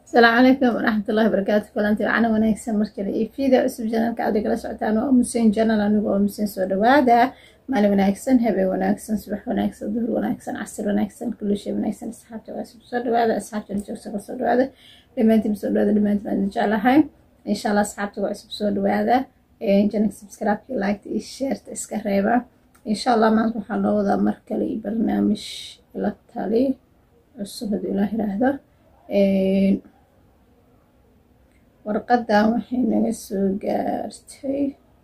asalaamu calaykum waraxmatullahi wabarakaatu kulanti wacana wanaagsan markale iyo fiida cusub janalka aad igala socotaan waa musein janal anigu oo musein soo dhawaada maalin wanaagsan habeen wanaagsan subax wanaagsan duhur wanaagsan casir wanaagsan kulli shay wanaagsan asxaabta waasib soo dhawaada asxaabta joogsaga soo dhawaada dhammaantiin soo dhawaada dhammaantiin aan jeclahay insha allah asxaabta waa cusub soo dhawaada janalka subscribe-ka liketa iyo sheerta iska reeba insha allah maanta waxaa loo wadaa mar kale iyo barnaamij ila tali cusub hadduu ilaah yiraahdo warqadan waxay naga soo gaartay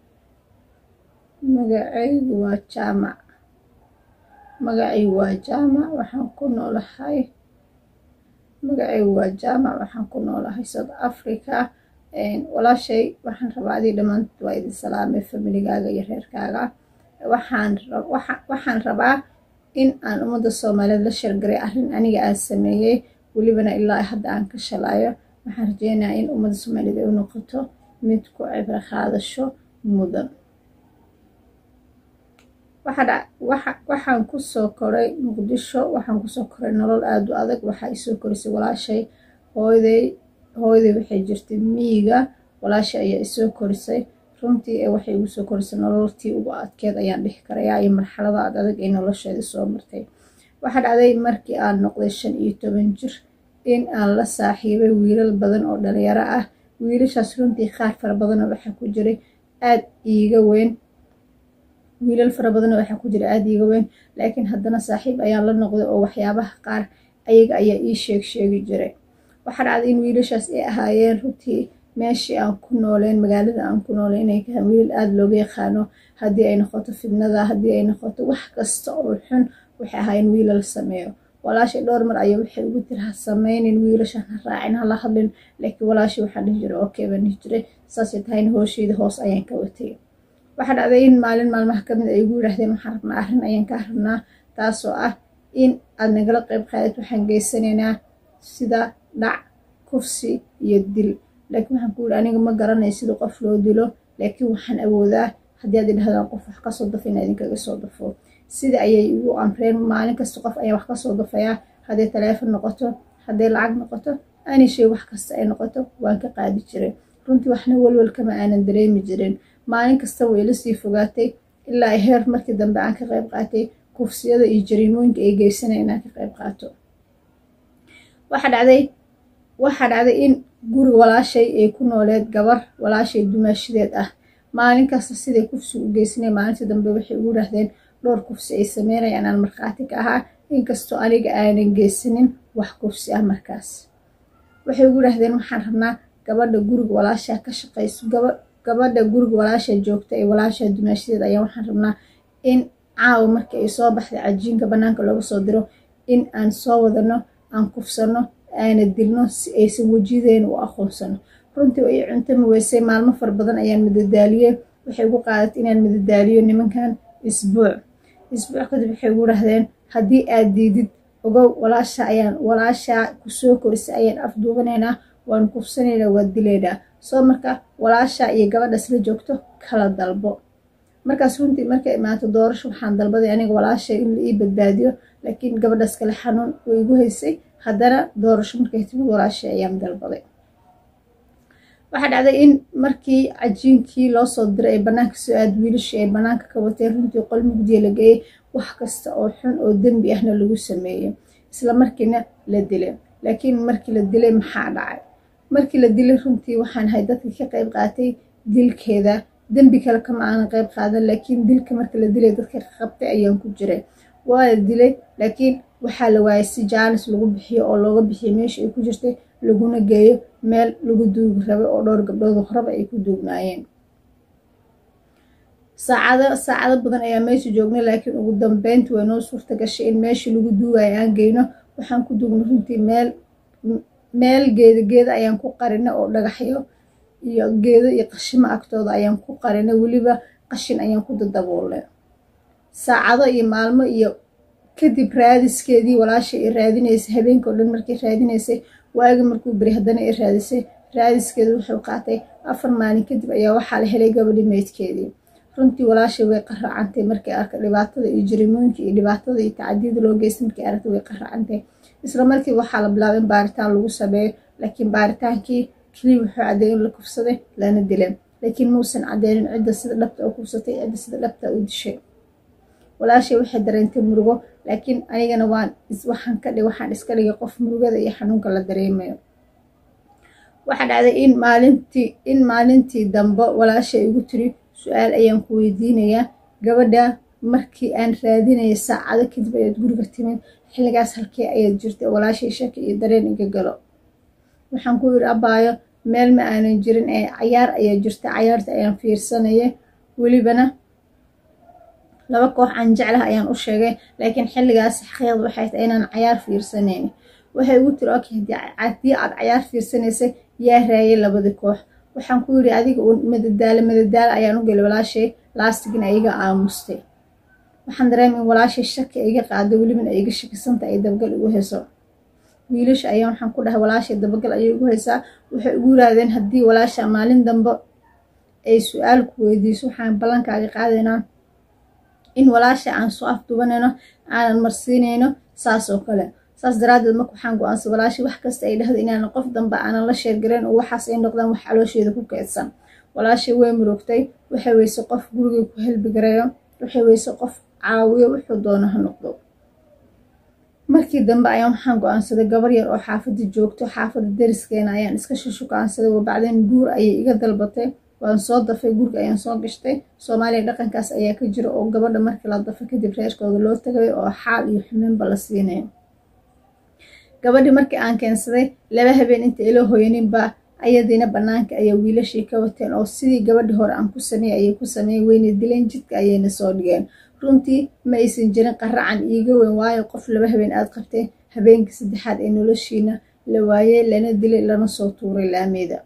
magacaygu waa jaamac magacaygu waa jaamac waxaan ku noolahay magacaygu waa jaamac waxaan ku noolahay south africa walaashay waxaan rabaa adii dhammaantood waa idin salaamay familigaaga iyo reerkaaga waxaan waxaan rabaa in aan ummadda soomaaliyeed la shargaray arrin aniga aan sameeyey welibana ilaa hadda aan ka shalaayo waxaan rajeynayaa in ummadda soomaaliyed ay u noqoto mid ku cibro qaadasho mudan waxaan kusoo koray muqdisho waxaan kusoo koray nolol aada u adag waxaa isoo korisay walaashay hooyday hooyday waxay jirtay miyiga walaashay ayaa isoo korisay runtii ee waxay igu soo korisay nololtii ugu adkeed ayaan dhihi karayaa iyo marxalada ad adag ee nolosheeda soo martay waxaa dhacday markii aan noqday shan iyo toban jir in aan la saaxiibay wiilal badan oo dhalinyaro ah wiilashaas runtii qaar fara badanoo waxaa ku jiray aad iiga weyn wiilal fara badanoo waxaa ku jira aada iiga weyn laakiin haddana saaxiib ayaan la noqday oo waxyaabaha qaar ayaga ayaa ii sheeg sheegi jiray waxaa dhacday in wiilashaas ay ahaayeen runtii meeshii aan ku nooleen magaalada aan ku nooleen inay kahaan wiilal aada looga yaqaano haddii ay noqoto fidnada haddii ay noqoto wax kasta oo xun waxay ahaayeen wiilal sameeyo walaashay dhowr mar ayaa waxay ugu tiri ha sameynin wiilashan ha raacin hala hadlin laakiin walaashay waxaan dhihi jiray okay baan dhihi jiray saasay tahayna hoosheeda hoos ayaan ka watay waxaa dhacday in maalin maalmaha kamid ay igu yidhaahdeen waxaan rabnaa arrin ayaan ka rabnaa taasoo ah in aad nagala qayb qaadid waxaan geysanaynaa sida dhac kufsi iyo dil laakiin waxaan ku yidhi aniga ma garanayo sida qof loo dilo laakiin waxaan awoodaa haddii aad idhahdaan qof wax kasoo dafo inaa idinkaga soo dafo sida ayay igu amreen maalin kasta qof ayaa wax kasoo dafayaa hadday taleefon noqoto hadday lacag noqoto aanay shay wax kasta ay noqoto waan ka qaadi jiray runtii waxna welwel kama aanan dareemi jirin maalin kasta way ila sii fogaatay ilaa ay heer markii dambe aan ka qayb qaatay kufsiyada iyo jariimooyinka ay geysanaya inaan ka qayb qaato waxaa dhacday waxaa dhacday in guri walaashay ay ku nooleed gabar walaashay dumaashadeed ah maalin kasta siday kufsi u geysanay maalintii dambe waxay ugu yidhaahdeen dhowr kufsi ay sameynayaan aan markhaati ka ahaa inkastoo aniga aanan geysanin wax kufsi ah markaas waxay ugu yidhahdeen waxaan rabnaa gabadha guriga walaashaa ka shaqayso gabadha guriga walaasha joogta ee walaashaa dumaashadeed ayaa waxaan rabnaa in caawa markii ay soo baxday cajiinka bannaanka looga soo diro in aan soo wadano aan kufsano aana dilno si aysan wejiyadeena u aqoonsano runtii ay cuntami weysay maalmo fara badan ayaan madadaaliyey waxay ugu qaadatay inaan madadaaliyo nimankan isbuuc isbuuc kadib waxay ugu dhahdeen haddii aad diidid ogow walaasha ayaan walaashaa kusoo korisay ayaan afduubanaynaa waan kufsanaynaa waa dilaynaa soo marka walaashaa iyo gabadhaas la joogto kala dalbo markaas runtii markay imaato doorasho waxaan dalbaday aniga walaasha in la ii badbaadiyo laakiin gabadhaas kale xanuun way igu haysay haddana doorasho markay timid walaashay ayaan dalbaday waxaa dhacday in markii cajiinkii loo soo diray ay bannaanka soo aad wiilashii ay bannaanka ka wateen runtii qol mugdiya la geeyey wax kasta oo xun oo dembi ahna lagu sameeyey isla markiina la dilay laakiin markii la dilay maxaa dhacay markii la dilay runtii waxaan ahay dadkii ka qayb qaatay dilkeeda dembi kale kama aanan qayb qaadan laakiin dilka markii la dilay dadka qabtay ayaan ku jiray waa la dilay laakiin waxaa la waayay si jaanis lagu bixiyo oo looga bixiyo meesha ay ku jirtay laguna geeyo meel lagu duugi rabay oo dhowr gabdhood horaba ay ku duugnaayeen saacado saacado badan ayaa meesha joognay laakiin ugu dambeyntii way noo suurta gashay in meeshii lagu duugayo aan geyno waxaan ku duugnay runtii meel meel geeda geeda ayaan ku qarinay oo dhagaxyo iyo geedo iyo qashimo agtooda ayaan ku qarinay weliba qashin ayaan ku dadaboolnay saacado iyo maalmo iyo kadib raadiskeedii walaashay i raadinaysay habeenka o dhan markii raadinaysay waagi markuu beri haddana i raadisay raadiskeedu wuxuu qaatay afar maalin kadib ayaa waxaa la helay gabadhi meydkeedii runtii walaashay way qaraacantay markay arkay dhibaatada iyo jarimooyinka iyo dhibaatada iyo tacadiyada loo geystay markay aragtay way qaraacantay isla markiiba waxaa la bilaabay in baaritaan lagu sameeyo laakiin baaritaankii keliya wuxuu caddeeyay in la kufsaday lana dilay laakiin muusan cadeynin cidda sida dhabta u kufsatay cidda sida dhabta u dishay walaashay waxay dareentay murugo laakiin anigana waan waxaan ka dhig waxaan iska dhigay qof murugada iyo xanuunka la dareemayo waxaa dhacday in maalintii in maalintii dambe walaashay igu tiri su-aal ayaan ku weydiinayaa gabadha markii aan raadinaya saacado kadib ayaad guriga timid xilligaas halkee ayaad jirtay walaashay shaki iyo dareen iga galo waxaan ku yiri abaayo meel ma aanan jirin ee cayaar ayaa jirta cayaarta ayaan fiirsanaya welibana laba koox aan jeclah ayaan u sheegay laakiin xilligaas xaqiiqda waxay tahay inaan cayaar fiirsanayn waxay igu tiri okay haddii aad cayaar fiirsanaysay yaa raayay labadii koox waxaan ku yiri adiga uun madadaalo madadaalo ayaan u gelay walaashay laastigina iga aamustay waxaan dareemay in walaashay shaki iga qaado welibana iga shakisanta ay dabagal igu hayso wiilasha ayaa waxaan ku dhahay walaashay dabagal ayay igu haysaa waxay igu yiraahdeen haddii walaasha maalin dambe ay su-aal ku weydiiso waxaan ballankaaga qaadaynaa in walaasha aan soo afdubanayno aanan marsiinayno saas oo kale saas daraaddeed marka waxaan go-aansay walaasha wax kasta ay dhahdo inaanan qof dambe aanan la sheergarayn oo waxaas ay noqdaan wax caloosheeda ku keedsan walaashay way murugtay waxay weyse qof gurigay ku helbi gareeyo waxay weyse qof caawiyo wuxuu doono ha noqdo markii dambe ayaan waxaan go-aansaday gabar yar oo xaafadda joogto xaafadda dariskeena ayaan iska shushukaansaday wabacdeen guur ayay iga dalbatay waan soo dafay guriga ayaan soo gashtay soomaaliya dhaqankaas ayaa ka jira oo gabadha markii la dafay kadib reerkooda loo tagay oo xaal iyo xumeynba la siinayo gabadhii markii aan keensaday laba habeen inta ila hoyaninba ayadiina bannaanka ayaa wiilashii ka wateen oo sidii gabadhii hore aan ku sameeyey ayay ku sameeyeen weyna dileen jidka ayayna soo dhigeen runtii ma aysan jirin qaracan iiga weyn waayo qof laba habeen aad qabteen habeenkii saddexaad ee noloshiina la waayey lana dilay lana soo tuuray laameeda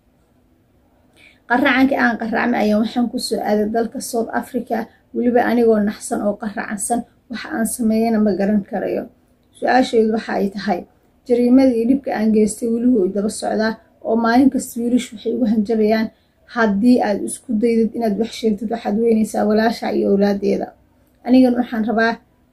qaracankii aan qaracmay ayaan waxaan kusoo aaday dalka south africa weliba anigoo naxsan oo qaracansan waxa aan sameeyana ma garan karayo su-aasheedu waxa ay tahay jariimadii dhibka aan geystay weligu way daba socdaa oo maalin kasta wiilashu waxay ugu hanjabayaan haddii aad isku daydid inaad wax sheegtid waxaad weynaysaa walaasha iyo owlaadeeda anigana waxaan rabaa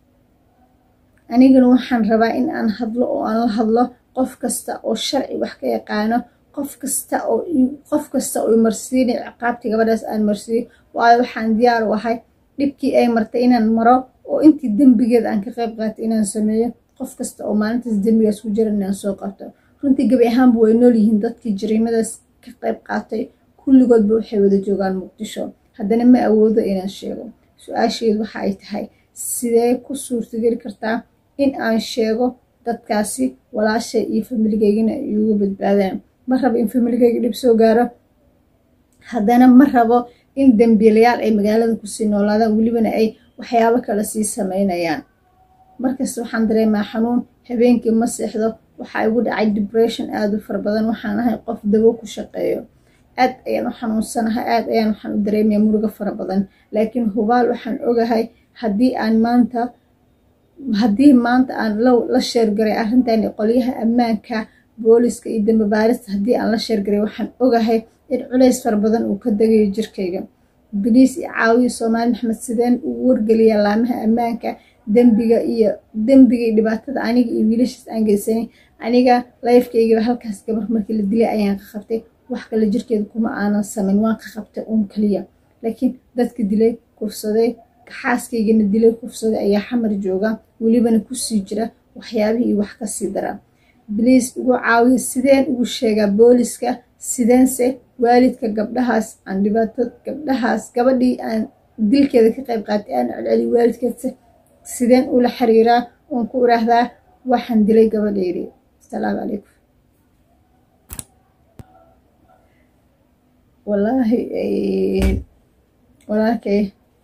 anigana waxaan rabaa in aan hadlo oo aan la hadlo qof kasta oo sharci wax ka yaqaano qof kasta oo qof kasta oo marsiinay ciqaabtii gabadhaas aan marsiiyo waayo waxaan diyaar u ahay dhibkii ay martay inaan maro oo intii dembigeeda aan ka qayb qaatay inaan sameeyo qof kasta oo maalintaas dembigaas ku jira inaan soo qabto runtii gabi ahaanba way nool yihiin dadkii jariimadaas ka qayb qaatay kulligoodba waxay wada joogaan muqdisho haddana ma awoodo inaan sheego su-aasheedu waxa ay tahay sidee ku suurtageli kartaa in aan sheego dadkaasi walaashay iyo familigeygana ay uga badbaadaan ma rabo in familigeyga dhib soo gaaro haddana ma rabo in dembiilayaal ay magaalada kusii noolaadaan welibana ay waxyaabo kale sii sameynayaan markasta waxaan dareemaa xanuun habeenkii ma seexdo waxaa igu dhacay debression aada u fara badan waxaan ahay qof dabo ku shaqeeyo aad ayaan u xanuunsanahay aad ayaan waxaan u dareemaya murugo fara badan laakiin hubaal waxaan ogahay haddii aan maanta haddii maanta aan la sheergaray arrintani qolyaha ammaanka booliska iyo dambe baarista haddii aan la sheergaray waxaan ogahay in culays fara badan uu ka degayo jirkayga biliis iyo caawiya soomaali maxmed sideen uu wargeliya laamaha ammaanka dembiga iyo dembiga iyo dhibaatada aniga iyo wiilashaas aan geysanay aniga layfkaygaba halkaas gabar markii la dilay ayaan ka qabtay wax kale jirkeeda kuma aanan samayn waan ka qabtay uun kaliya laakiin dadka dilay kufsaday xaaskaygana dilay kufsaday ayaa xamar jooga welibana kusii jira waxyaabihii wax kasii dara biliis ugu caawiya sideen ugu sheegaa booliska sideense waalidka gabdhahaas aan dhibaato gabdhahaas gabadhii aan dilkeeda ka qayb qaatay aan celceliy waalidkeedse sideen ula xiriiraa oon ku iraahdaa waxaan dilay gabadheydii asalaamu calaykum wallaahi walaalkay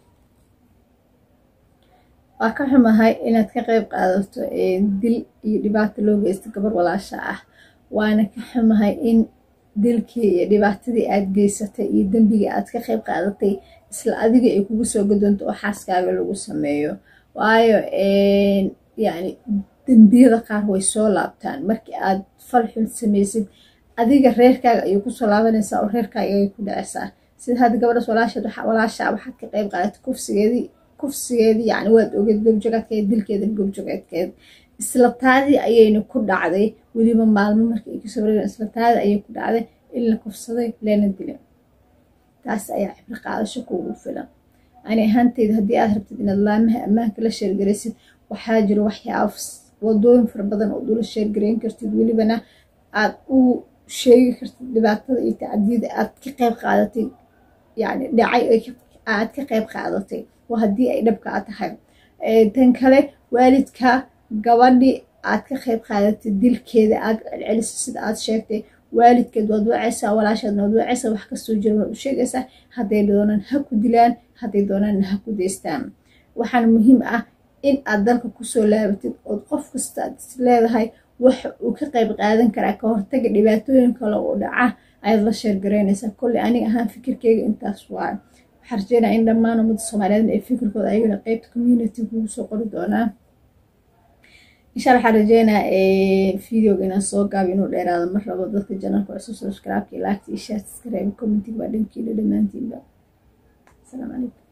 waa ka xumahay inaad ka qayb qaadato dil iyo dhibaato loo geysto gabar walaasha ah waana ka xumahay in dilkii iyo dhibaatadii aad geysatay iyo dembigii aad ka qayb qaadatay isla adiga ay kugu soo gadoonto oo xaaskaaga lagu sameeyo waayo yani dembiyada qaar way soo laabtaan markii aad fal xun samaysid adiga reerkaaga ayay kusoo laabanaysaa oo reerkaaga ayay ku dhacaysaa sida hadda gabadhaas walaasheed walaashaa waxaad ka qayb qaadatay kufsigeedii kufsigeedii yani waad ogeed gobjogaadkeed dilkeeda gobjogaadkeed isla taadii ayayna ku dhacday weliba maalmo markii ay kasoo wareegeen isla taadii ayay ku dhacday in la kufsaday leena dilay taas ayaa cibro qaadasho kuugu filan ani ahaanteyda haddii aad rabtid inaad laamaha ammaanka la sheergaraysid waxaa jiro waxyaaba wadooyin fara badan ood ula sheergarayn kartid welibana aad u sheegi kartid dhibaatada iyo tacdiyada aad ka qayb qaadatay yani dhacay aad ka qayb qaadatay waa haddii ay dhabkaa tahay tan kale waalidka gabadhi aad ka qayb qaadatay dilkeeda aad celceliso sida aad sheegtay waalidkeed waad wacaysaa walaashaadna waad wacaysaa wax kastoo jira waad u sheegaysaa hadday doonaan ha ku dilaan hadday doonaanna ha ku deystaan waxaana muhiim ah in aad dalka kusoo laabatid ood qof kasta aad is leedahay waxa uu ka qayb qaadan karaa ka hortaga dhibaatooyin kale oo dhaca ayaad la sheergaraynaysaa kolley aniga ahaan fikirkeyga intaas waayo waxaa rajeynaya in dhammaan ummadda soomaaliyeed ay fikirkooda ayagana qeybta community kugu soo qori doonaa insha alla waxaan rajeynaa videoga inaan soo gaabo inuu dheeraado mar rabo dadka janalka cusub subscribe-ka iyo laagta iyo shaartiska reeba commentiga waa dhankiila dhammaantiinba asalaamu calaykum